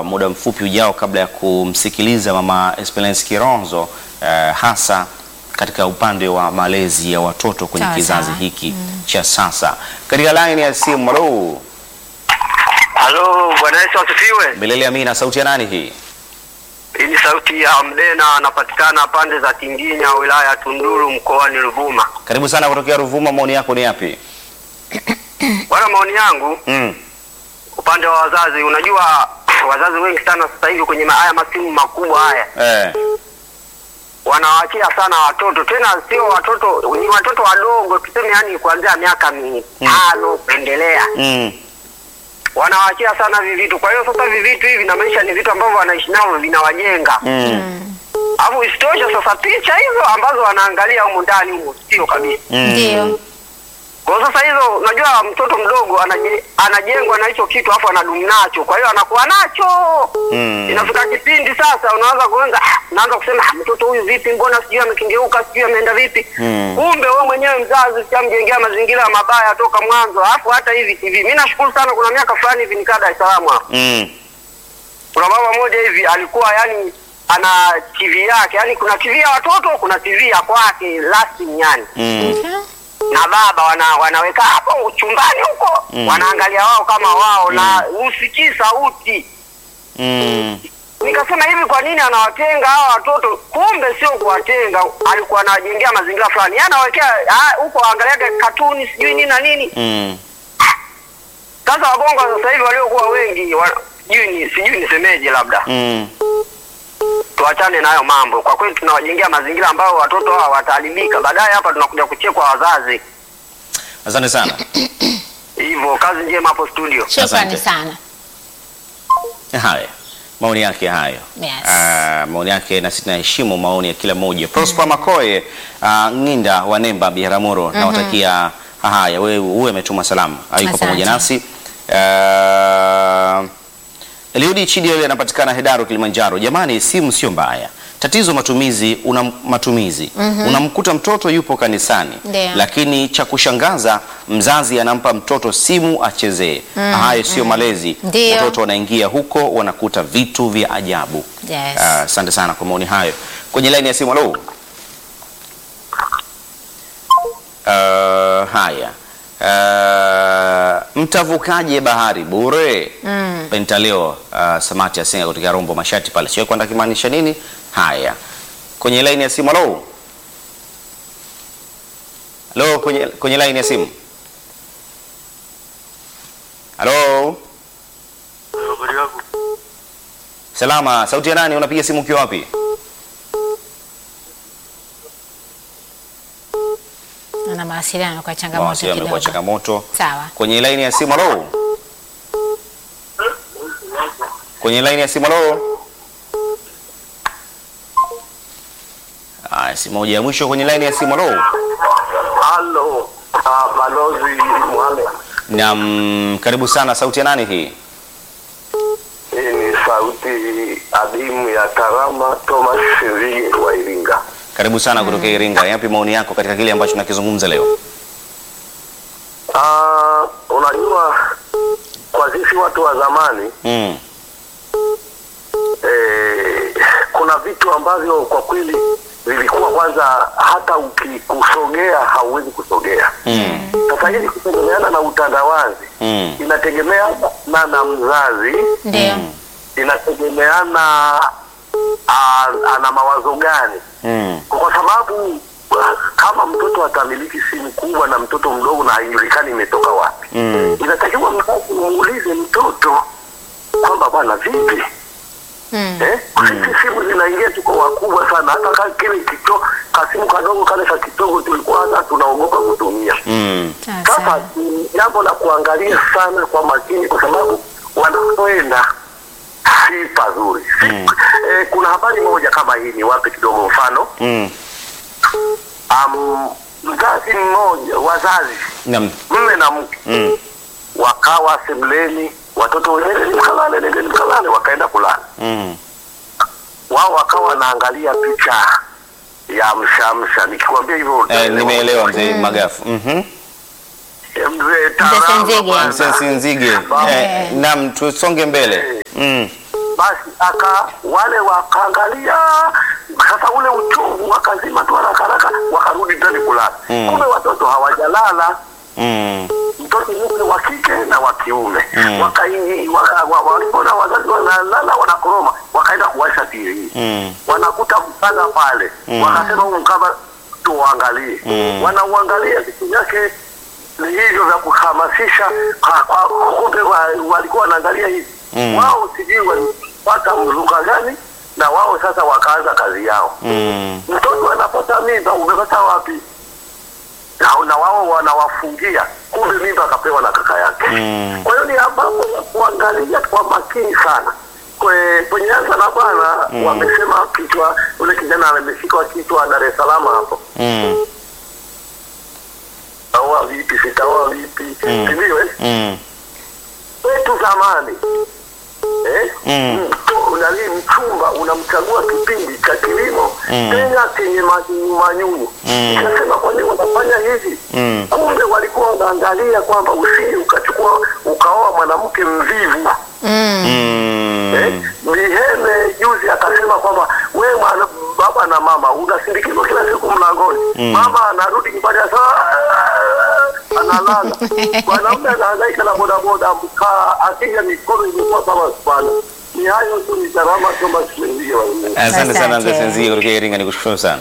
muda mfupi ujao kabla ya kumsikiliza Mama Esperance Kironzo eh, hasa katika upande wa malezi ya watoto kwenye Sawa, kizazi sawa. hiki cha sasa. Katika line ya simu, halo, Halo, Bwana Yesu asifiwe. Milele Amina, sauti ya nani hii? Hii ni sauti ya Mdena, anapatikana pande za Tinginya, wilaya ya Tunduru, mkoani Ruvuma. Karibu sana kutokea Ruvuma, maoni yako ni yapi? Bwana, maoni yangu Mm. upande wa wazazi, unajua wazazi wengi sana sasa hivi kwenye ma- haya masimu makubwa haya Eh. wanawaachia sana watoto, tena sio watoto, ni watoto wadogo, tuseme yani kuanzia miaka mitano kuendelea, Mm. wanawaachia sana hivi vitu. Kwa hiyo sasa hivi vitu hivi na maisha ni vitu ambavyo wanaishi navyo vinawajenga Mm. Alafu isitoshe sasa picha hizo ambazo wanaangalia humu ndani humu sio kabisa. Mm. Ndio. Kwa hiyo sasa hizo unajua mtoto mdogo anaje, anajengwa na hicho kitu afu anadumu nacho. Kwa hiyo anakuwa nacho. Mm. Inafika kipindi sasa unaanza kuanza unaanza kusema "Ah, mtoto huyu vipi mbona sijui amekengeuka sijui ameenda vipi. Mm. Kumbe wewe mwenyewe mzazi ushamjengea mazingira mabaya toka mwanzo. Alafu hata hivi hivi mimi nashukuru sana kuna miaka fulani hivi nikaa Dar es Salaam hapa. Mm. Kuna baba mmoja hivi alikuwa yani ana TV yake, yani kuna TV ya watoto, kuna TV ya kwake lasting yani. Mm. Na baba wana, wanaweka hapo chumbani huko Mm. wanaangalia wao kama wao na usikii sauti. Mm. Nikasema hivi, kwa nini anawatenga hawa watoto? Kumbe sio kuwatenga, alikuwa anawajengea mazingira fulani, yani anawekea ah, huko waangaliaga katuni sijui nini na nini. Mm. Sasa wabongo sasa hivi waliokuwa wengi wa- sijui ni sijui nisemeje, labda Mm. tuachane na hayo mambo. Kwa kweli tunawajengea mazingira ambayo watoto hawa wataharibika, baadaye hapa tunakuja kuchekwa wazazi. Asante sana. Hivyo kazi njema hapo studio. Shukrani Asante. sana. Haya, maoni yake hayo. Yes. Ah, maoni yake na sisi tunaheshimu maoni ya kila mmoja. Prosper Makoye uh, Nginda wa Nemba Biharamulo nawatakia haya, wewe uwe umetuma salamu, hayuko Asante. pamoja nasi. Uh, Eliudi Chidi yule anapatikana Hedaru Kilimanjaro. Jamani, simu sio mbaya, tatizo matumizi. Una matumizi unamkuta mtoto yupo kanisani, Ndio. lakini cha kushangaza mzazi anampa mtoto simu achezee. Hayo sio malezi. Ndio. Watoto wanaingia huko wanakuta vitu vya ajabu. Yes. Ah, Asante sana kwa maoni hayo. Kwenye laini ya simu, halo. Ah, haya Ah, mtavukaje bahari bure? Mm. Pentaleo uh, Samati Asenga kutoka Rombo Mashati pale, sio kwenda kimaanisha nini? Haya, kwenye laini ya simu, halo. Halo, kwenye, kwenye laini ya simu, halo. Salama, sauti ya nani? Unapiga simu ukiwa wapi? Na mawasiliano kwa changamoto Mawasiliano kidogo. kwa changamoto. Sawa. Kwenye laini ya simu, halo. Kwenye laini ya simu, halo. Aya, simu moja ya mwisho kwenye laini ya simu, halo. Halo, uh, balozi Mohamed. Naam, karibu sana. Sauti ya nani hii? Hii ni sauti adimu ya Karama Thomas Sirige wa Iringa. Karibu sana kutoka Iringa. Yapi maoni yako katika kile ambacho tunakizungumza leo? Ah, unajua kwa sisi watu wa zamani Mm. eh, kuna vitu ambavyo kwa kweli vilikuwa kwanza hata ukikusogea hauwezi kusogea. Mm. Sasa hivi kutegemeana na utandawazi Mm. inategemeana na, na mzazi Ndio. inategemeana ah, ana mawazo gani Mm. kwa sababu ah, kama mtoto atamiliki simu kubwa na mtoto mdogo na haijulikani imetoka wapi Mm. inatakiwa mzazi umuulize mtoto kwamba bwana vipi Mm. eh? sisi simu zinaingia tuko wakubwa sana hata ka kile kito kasimu kadogo kale ka kidogo tulikuwa hata tunaogopa kutumia Mm. Sawa, sasa sawa. ni jambo la kuangalia sana kwa makini kwa sababu wanakwenda si pazuri si, Mm. eh, kuna habari moja kama hii ni wape kidogo mfano Mm. um, mzazi mmoja wazazi Naam. mme na mke Mm. wakawa sebuleni watoto nendeni mkalale nendeni mkalale wakaenda kulala Mm. wao wakawa wanaangalia picha ya mshamsha nikikwambia hivyo Eh, utaelewa. nimeelewa mzee Magafu. Mhm. Eh, mzee Taramba Senzege. bwana. Mzee Sinzige. Baba. Eh, naam, tusonge mbele. Mm. basi aka wale wakaangalia sasa ule uchungu wakazima tu haraka haraka wakarudi ndani kulala Mm. kumbe watoto hawajalala Mm. mtoto yule wa kike na wa kiume Mm. Wakai- waka- wa- walipoona wazazi wanalala wanakoroma wakaenda kuwasha TV Mm. wanakuta mkanda pale Mm. wakasema huu mkanda tuuangalie Mm. wanauangalia vitu vyake ni hivyo vya kuhamasisha kwa- kwa- kumbe wa- walikuwa wanaangalia hivi Mm. wao sijui walipata lugha gani na wao sasa wakaanza kazi yao Mm. mtoto anapata mimba umepata wapi na, na wao wanawafungia kumbe mimba akapewa na kaka yake Mm. kwa hiyo ni ambapo ya kuangalia kwa makini sana Kwe- kwenye anza na bwana Mm. wamesema kichwa ule kijana ameshikwa kichwa Dar es Salaam hapo Mm. taoa vipi sitaoa vipi Mm. sindio eh? Mm. wetu zamani eh? Mm. Mtu- nani mchumba unamchagua kipindi cha kilimo Mm. tena chenye manyunyu manyunyu Mm. ikasema kwa nini wanafanya hivi Mm. kumbe walikuwa wanaangalia kwamba usije ukachukua ukaoa mwanamke mvivu Mm. eh? Mm. Miheme juzi akasema kwamba we mwana, baba na mama unasindikizwa kila siku mlangoni Mm. mama anarudi nyumbani asa analala mwanaume anahangaika na bodaboda mkaa akija mikono imekuwa kama spana ni hayo tu ni gharama kama shilingi Asante sana Asante. mzee Senzio kutoka Iringa, nikushukuru sana.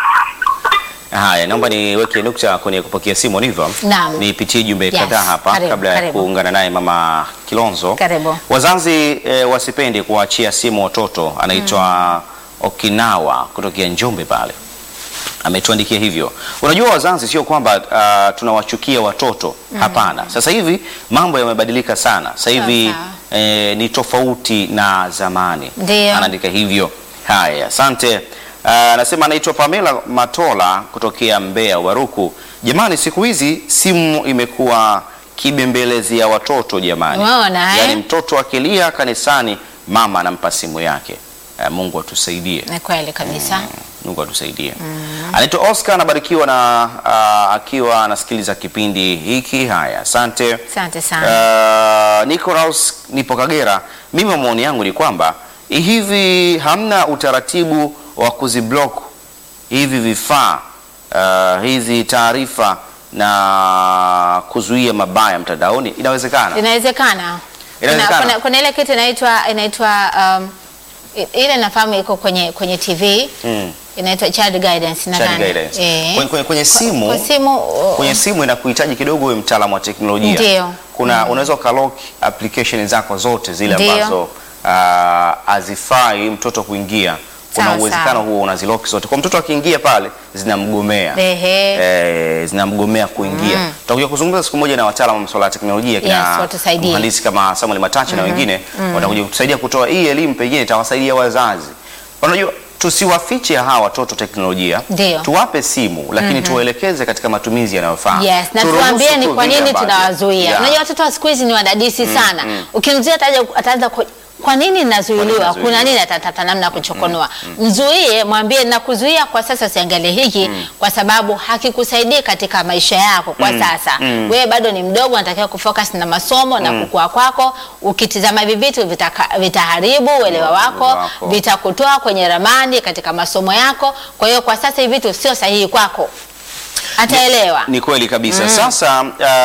Haya, naomba niweke nukta kwenye kupokea simu ndivyo. Naam. Nipitie jumbe Yes, kadhaa hapa karibu, kabla ya karibu. kuungana naye mama Kilonzo. Karibu. Wazazi e, wasipende kuachia simu watoto. Anaitwa Okinawa kutokea Njombe pale. Ametuandikia hivyo. Unajua wazazi sio kwamba uh, tunawachukia watoto hapana. Sasa hivi mambo yamebadilika sana. Sasa hivi Sawa. e, ni tofauti na zamani. Ndio. Anaandika hivyo. Haya, asante. Ah, Anasema anaitwa Pamela Matola kutokea Mbeya Waruku. Jamani, siku hizi simu imekuwa kibembelezi ya watoto jamani. Umeona, eh? Yaani mtoto akilia kanisani mama anampa simu yake. Ah, Mungu atusaidie. Ni kweli kabisa. Mungu atusaidie. Anaitwa Oscar anabarikiwa na ah, akiwa anasikiliza kipindi hiki. Haya, asante. Asante sana. Uh, Nicholas nipo Kagera. Mimi maoni yangu ni kwamba hivi hamna utaratibu wa kuziblock hivi vifaa uh, hizi taarifa na kuzuia mabaya mtandaoni. Inawezekana. Inawezekana. Inawezekana. Kuna, kuna, kuna ile kitu inaitwa inaitwa um, i- ile nafahamu iko kwenye kwenye TV Mm. inaitwa child guidance Child nadhani. guidance. Eh. Kwenye, kwenye, kwenye simu Kwa simu uh, kwenye simu inakuhitaji kidogo uwe mtaalamu wa teknolojia. Ndio. Kuna unaweza ukalock application zako zote zile Ndio. ambazo ah, hazifai mtoto kuingia. Kuna Sawa, uwezekano sawa. huo unazilock zote. Kwa mtoto akiingia pale zinamgomea. Ehe. Eh, zinamgomea kuingia. Tutakuja kuzungumza siku moja na wataalamu wa masuala ya teknolojia kina Yes, watusaidie. mhandisi kama Samuel Matache na wengine watakuja kutusaidia kutoa hii elimu, pengine itawasaidia wazazi. Unajua tusiwafiche hawa watoto teknolojia, Ndio. tuwape simu lakini tuwaelekeze katika matumizi yanayofaa. Yes, na Turuhusu tuambie ni tu kwa vile nini ambavyo- tunawazuia. Yeah. Unajua watoto wa siku hizi ni wadadisi sana. Ukimzuia ataja ataanza ku- kwa nini nazuiliwa? nazuiliwa? Kuna nini atatafuta namna ya kuchokonoa. Mzuie, mwambie nakuzuia kwa sasa usiangalie hiki kwa sababu hakikusaidii katika maisha yako kwa sasa. Wewe bado ni mdogo unatakiwa kufocus na masomo na kukua kwako. Ukitizama hivi vitu vitaka- vitaharibu uelewa wako, wako. vitakutoa kwenye ramani katika masomo yako. Kwa hiyo kwa sasa hivi vitu sio sahihi kwako. Ataelewa. Ni kweli kabisa. Sasa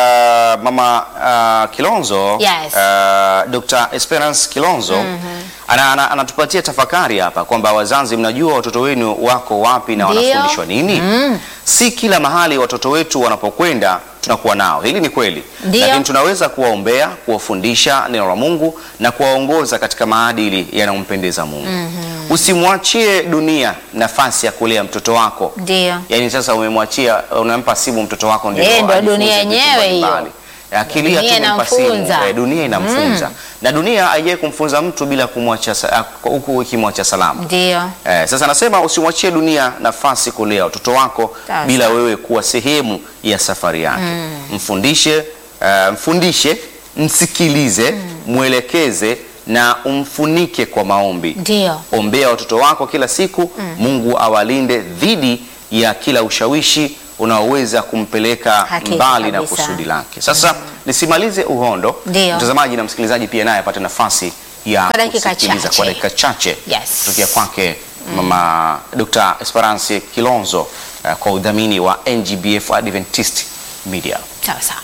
uh, mama uh, Kilonzo Yes. uh, Dr. Esperance Kilonzo ana, ana, anatupatia tafakari hapa kwamba wazazi, mnajua watoto wenu wako wapi na Ndio. wanafundishwa nini? Si kila mahali watoto wetu wanapokwenda tunakuwa nao. Hili ni kweli, Ndio. lakini tunaweza kuwaombea, kuwafundisha neno la Mungu na kuwaongoza katika maadili yanayompendeza Mungu. Usimwachie dunia nafasi ya kulea mtoto wako. Ndio. Yaani sasa umemwachia unampa simu mtoto wako ndio Eh, ndio ajifunze dunia vitu yenyewe hiyo. mbalimbali. Akilia tu Dunia umempa simu, inamfunza. eh, dunia inamfunza. Na dunia haijai kumfunza mtu bila kumwacha sa- ah, huku ikimwacha salama. Ndio. Eh, sasa nasema usimwachie dunia nafasi kulea watoto wako Sawa, bila sawa. wewe kuwa sehemu ya safari yake. Mfundishe, eh, mfundishe, msikilize, mwelekeze na umfunike kwa maombi. Ndio. Ombea watoto wako kila siku. Mungu awalinde dhidi ya kila ushawishi unaoweza kumpeleka Hakika mbali na kabisa. kusudi lake. Sasa nisimalize uhondo, Ndio. mtazamaji na msikilizaji pia naye apate nafasi ya Kwa dakika kusikiliza chache. kwa dakika chache Yes. kutokea kwake mama Dr. Esperance Kilonzo uh, kwa udhamini wa NGBF Adventist Media. sawa sawa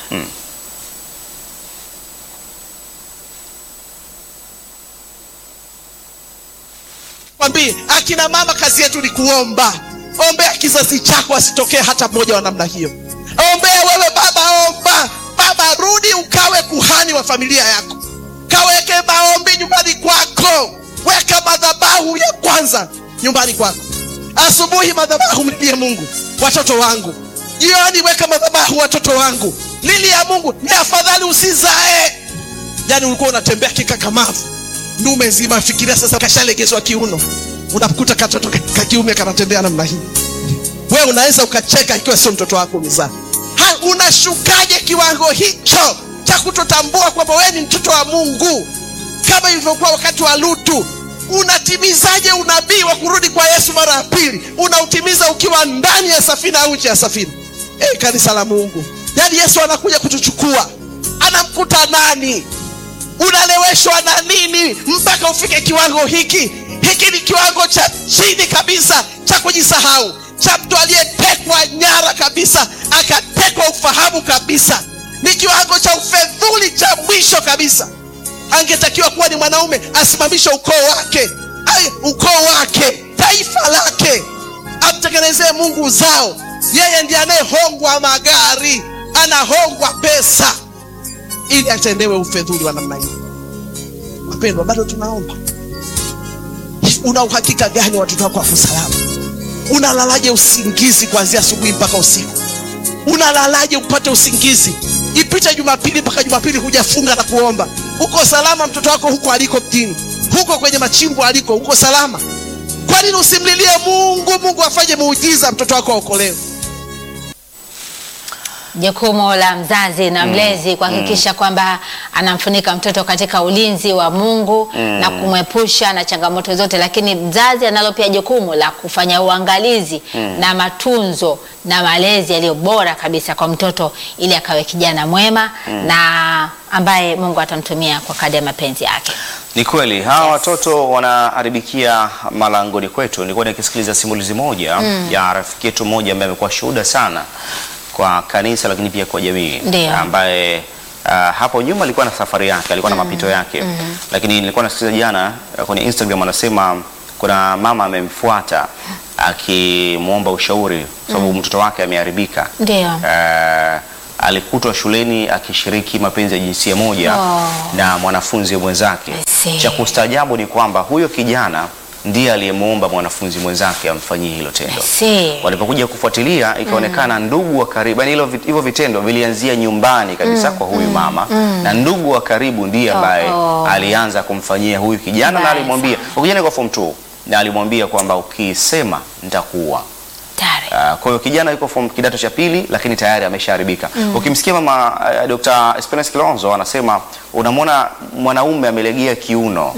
Mwambie akina mama, kazi yetu ni kuomba. Ombea kizazi chako asitokee hata mmoja wa namna hiyo. Ombea wewe baba, omba baba, rudi ukawe kuhani wa familia yako, kaweke maombi nyumbani kwako, weka madhabahu ya kwanza nyumbani kwako. Asubuhi madhabahu, mlilie Mungu, watoto wangu. Jioni weka madhabahu, watoto wangu. Lilia Mungu, ni afadhali usizae. Yani ulikuwa unatembea kikakamavu ndume nzima, fikiria sasa, kashalegezwa kiuno, unakuta katoto ka- ka kiume kanatembea namna hii. Wewe unaweza ukacheka ikiwa sio mtoto wako umezaa. Ha, unashukaje kiwango hicho cha kutotambua kwamba wewe ni mtoto wa Mungu, kama ilivyokuwa wakati wa Lutu? Unatimizaje unabii wa kurudi kwa Yesu mara ya pili? Unautimiza ukiwa ndani ya safina au nje ya safina? Eh, kanisa la Mungu, yaani Yesu anakuja kutuchukua, anamkuta nani? unaleweshwa na nini mpaka ufike kiwango hiki? Hiki ni kiwango cha chini kabisa cha kujisahau, cha mtu aliyetekwa nyara kabisa, akatekwa ufahamu kabisa. Ni kiwango cha ufedhuli cha mwisho kabisa. Angetakiwa kuwa ni mwanaume, asimamishe ukoo wake, ai, ukoo wake, taifa lake, amtengenezee Mungu uzao. Yeye ndiye anayehongwa magari, anahongwa pesa ili atendewe ufedhuli wa namna hiyo. Wapendwa, bado tunaomba. Una uhakika gani watoto wako wako salama? Unalalaje usingizi kuanzia asubuhi mpaka usiku? Unalalaje upate usingizi? Ipite Jumapili mpaka Jumapili hujafunga na kuomba. Uko salama mtoto wako huko aliko mjini, huko kwenye machimbo aliko, uko salama? Kwa nini usimlilie Mungu? Mungu afanye muujiza, mtoto wako aokolewe. Jukumu la mzazi na mlezi kuhakikisha kwamba anamfunika mtoto katika ulinzi wa Mungu na kumwepusha na changamoto zote, lakini mzazi analo pia jukumu la kufanya uangalizi na matunzo na malezi yaliyo bora kabisa kwa mtoto ili akawe kijana mwema na ambaye Mungu atamtumia kwa kadri ya mapenzi yake. Ni kweli hawa watoto wanaharibikia malangoni kwetu. Nilikuwa nikisikiliza simulizi moja ya rafiki yetu mmoja ambaye amekuwa shuhuda sana kwa kanisa, lakini pia kwa jamii, Ndio. ambaye uh, hapo nyuma alikuwa na safari yake, alikuwa na mapito yake, lakini nilikuwa nasikiliza jana uh, kwenye Instagram anasema kuna mama amemfuata akimwomba ushauri kwa sababu mtoto wake ameharibika. Ndio. Eh, alikutwa shuleni akishiriki mapenzi ya jinsia moja Oh. na mwanafunzi mwenzake. I see. Cha kustaajabu ni kwamba huyo kijana ndiye aliyemwomba mwanafunzi mwenzake amfanyie hilo tendo. Si. Walipokuja kufuatilia ikaonekana ndugu wa karibu, yani hilo vit- hivyo vitendo vilianzia nyumbani kabisa kwa huyu mama na ndugu wa karibu ndiye ambaye Oh, oh. alianza kumfanyia huyu kijana na Mbaya alimwambia, huyu kijana kwa form 2 na alimwambia kwamba ukisema nitakuua. Tayari. Uh, kwa hiyo kijana yuko form kidato cha pili lakini tayari ameshaharibika. Ukimsikia mama uh, Dr. Esperance Kilonzo anasema unamwona mwanaume amelegea kiuno.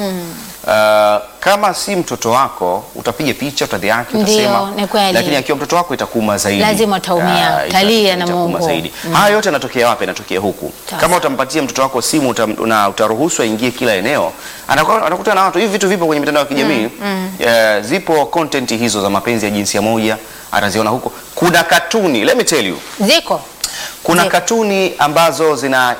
Uh, kama si mtoto wako utapiga picha, utadhihaki, Ndio, utasema, ni kweli. lakini akiwa mtoto wako itakuuma zaidi. Lazima utaumia, Ah, ita- utalia na itakuuma Mungu. zaidi. Haya yote yanatokea wapi? Yanatokea huku. Sawa. Kama utampatia mtoto wako simu uta, una, utaruhusu aingie kila eneo, anakuwa- anakutana na watu. Hivi vitu vipo kwenye mitandao ya kijamii Eh, zipo content hizo za mapenzi ya jinsia moja ataziona huko. Kuna katuni, let me tell you, Ziko. kuna Zipo. katuni ambazo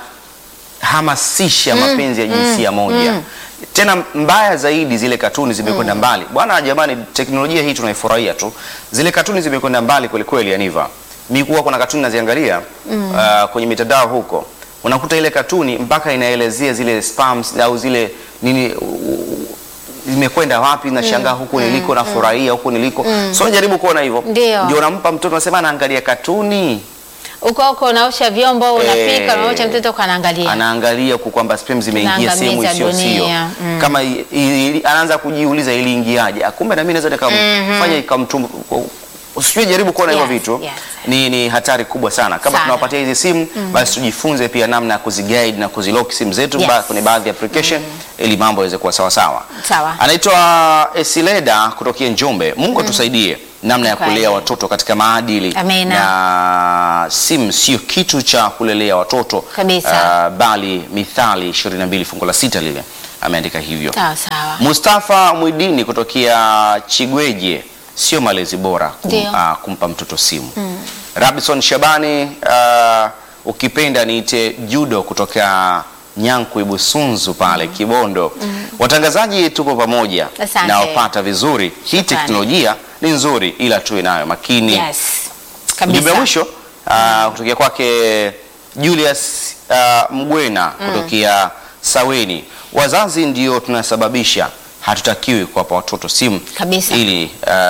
zinahamasisha mapenzi ya jinsia moja. Tena mbaya zaidi, zile katuni zimekwenda mbali bwana. Jamani, teknolojia hii tunaifurahia tu. Zile katuni zimekwenda mbali kweli kweli. Aniva, mi kuwa kuna katuni naziangalia uh, kwenye mitandao huko, unakuta ile katuni mpaka inaelezea zile spams au zile nini u- u- zimekwenda wapi, nashangaa huku niliko, nafurahia huku niliko. So jaribu kuona hivyo, Ndio. ndio unampa mtoto, unasema anaangalia katuni Uko huko unaosha vyombo, unapika, unamwacha mtoto kwa anaangalia. anaangalia huku kwamba sperm zimeingia sehemu Tunaangamiza isiyo sio dunia, mm. kama i- i- anaanza kujiuliza iliingiaje, Ah, kumbe na mimi naweza nikamfanya ikamtum usijue, jaribu kuona hivyo Yes, vitu yes. ni, ni hatari kubwa sana. Kama Sana. tunawapatia hizi simu basi tujifunze pia namna ya kuziguide na kuzilock simu zetu Yes. ba- kwenye baadhi ya application ili mambo yaweze kuwa sawa sawa. Sawa. Anaitwa Esileda kutokea Njombe. Mungu atusaidie namna ya Kweli. kulea watoto katika maadili Amina. na simu sio kitu cha kulelea watoto Kabisa. Ah, bali Mithali 22 fungu la sita lile ameandika hivyo. Sawa sawa. Mustafa Mwidini kutokea Chigweje, sio malezi bora kum, Ndio. ah, kumpa mtoto simu. Rabison Shabani, ah, ukipenda niite judo kutoka Nyankwi Busunzu pale Kibondo. Watangazaji tupo pamoja Asante. na wapata vizuri. Hii Shukrani. teknolojia ni nzuri, ila tuwe nayo makini. Yes. Ujumbe wa Kabisa. mwisho uh, kutokea kwake Julius uh, Mgwena kutokea Saweni. Wazazi ndio tunasababisha, hatutakiwi kuwapa watoto simu Kabisa. ili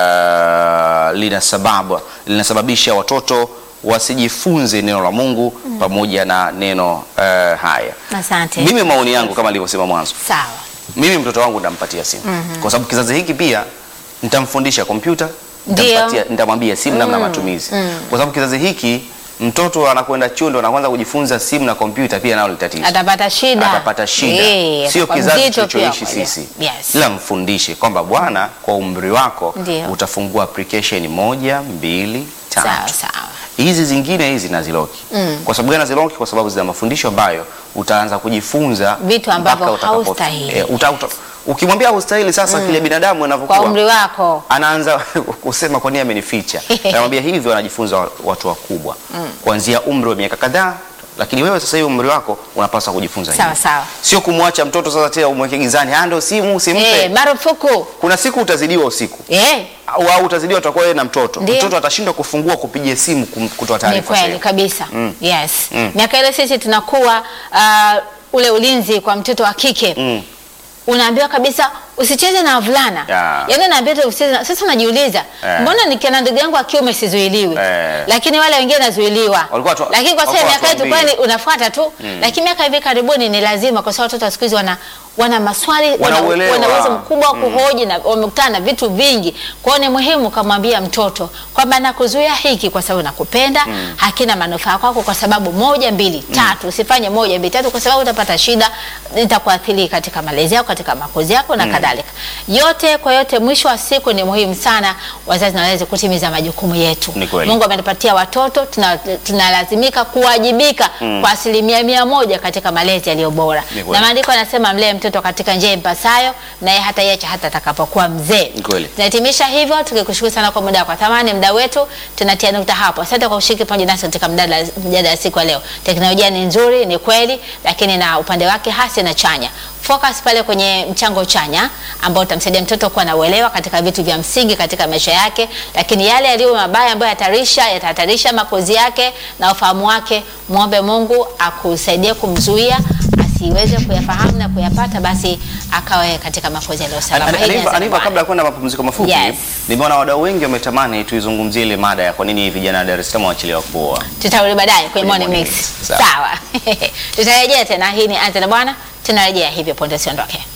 uh, lina sababu linasababisha watoto wasijifunze neno la Mungu pamoja na neno uh, haya. Asante. Mimi maoni yangu kama nilivyosema mwanzo, Sawa. mimi mtoto wangu nitampatia simu kwa sababu kizazi hiki pia nitamfundisha kompyuta, Ndio. nitampatia- nitamwambia simu namna ya matumizi, kwa sababu kizazi hiki mtoto anakwenda chuo ndo anaanza kujifunza simu na kompyuta, pia nalo ni tatizo, Atapata shida. atapata shida. Eh, Sio atakuwa kizazi mzito pia tulichoishi kwa hiyo. sisi, Yes. ila mfundishe kwamba bwana, kwa umri wako Ndio. utafungua application moja, mbili, Sawa tatu sawa. hizi zingine hizi naziloki. Kwa sababu gani naziloki? Kwa sababu zina mafundisho ambayo utaanza kujifunza Vitu ambavyo mpaka utakapo- haustahili. Eh, uta, uta, ukimwambia haustahili sasa, kile binadamu anavyokuwa Kwa umri wako. anaanza kusema kwa nini amenificha. Anamwambia hivyo, wanajifunza wa- watu wakubwa kuanzia umri wa miaka kadhaa, lakini wewe sasa hivi umri wako unapaswa kujifunza Sawa, hivyo. sawa. Sio kumwacha mtoto sasa tena umweke gizani, ah, ndio simu usimpe. Eh, marufuku. Kuna siku utazidiwa usiku Eh, au au utazidiwa utakuwa wewe na mtoto. Ndio. Mtoto atashindwa kufungua kupiga simu kum- kutoa ni taarifa kweli sahihi. kabisa. Mm. Yes. Mm. Miaka ile sisi tunakuwa uh, ule ulinzi kwa mtoto wa kike. Mm. Unaambiwa kabisa usicheze na wavulana. Ya. Yaani unaambiwa tu usicheze na sasa unajiuliza, Eh. mbona nikiana ndugu yangu wa kiume sizuiliwi? Eh. Lakini wale wengine nazuiliwa. Walikuwa tu- Lakini kwa sasa walikuwa miaka yetu watuambie. kwani unafuata tu. Lakini miaka hivi karibuni ni lazima kwa sababu watoto wa siku hizi wana wana maswali wana Wanauelewa. wana uwezo mkubwa wa kuhoji na wamekutana na vitu vingi. Kwa hiyo ni muhimu kumwambia mtoto kwamba nakuzuia hiki kwa sababu nakupenda, hakina manufaa kwako kwa sababu moja mbili tatu. Usifanye moja mbili tatu kwa sababu utapata shida, itakuathiri katika malezi yako, katika makuzi yako na kadhalika. Yote kwa yote, mwisho wa siku ni muhimu sana wazazi na walezi kutimiza majukumu yetu. Ni kweli. Mungu ametupatia watoto, tuna- tunalazimika kuwajibika kwa asilimia mia moja katika malezi yaliyo bora, Ni kweli. na maandiko yanasema mlee mtoto katika njia impasayo, naye hataiacha hata atakapokuwa mzee. Ni kweli. Tunahitimisha hivyo tukikushukuru sana kwa muda kwa thamani, muda wetu tunatia nukta hapo. Asante kwa kushiriki pamoja nasi katika mjadala mjadala ya siku ya leo. Teknolojia ni nzuri, ni kweli, lakini na upande wake hasi na chanya. Focus pale kwenye mchango chanya ambao utamsaidia mtoto kuwa na uelewa katika vitu vya msingi katika maisha yake, lakini yale yaliyo mabaya ambayo yatatarisha yatahatarisha makozi yake na ufahamu wake, muombe Mungu akusaidie kumzuia asiweze kuyafahamu na kuyapata, basi akawe katika makozi yaliyo salama. Hili Aniva, nasema Aniva, Bwana. kabla ya kwenda mapumziko mafupi, Yes. nimeona wadau wengi wametamani tuizungumzie ile mada ya kwa nini vijana wa Dar es Salaam wachelewa kuoa. tutarudi baadaye kwenye morning morning mix. mix. Sawa. Sawa, tutarejea tena. Hii ni Anza na Bwana, tunarejea hivyo, ponde usiondoke.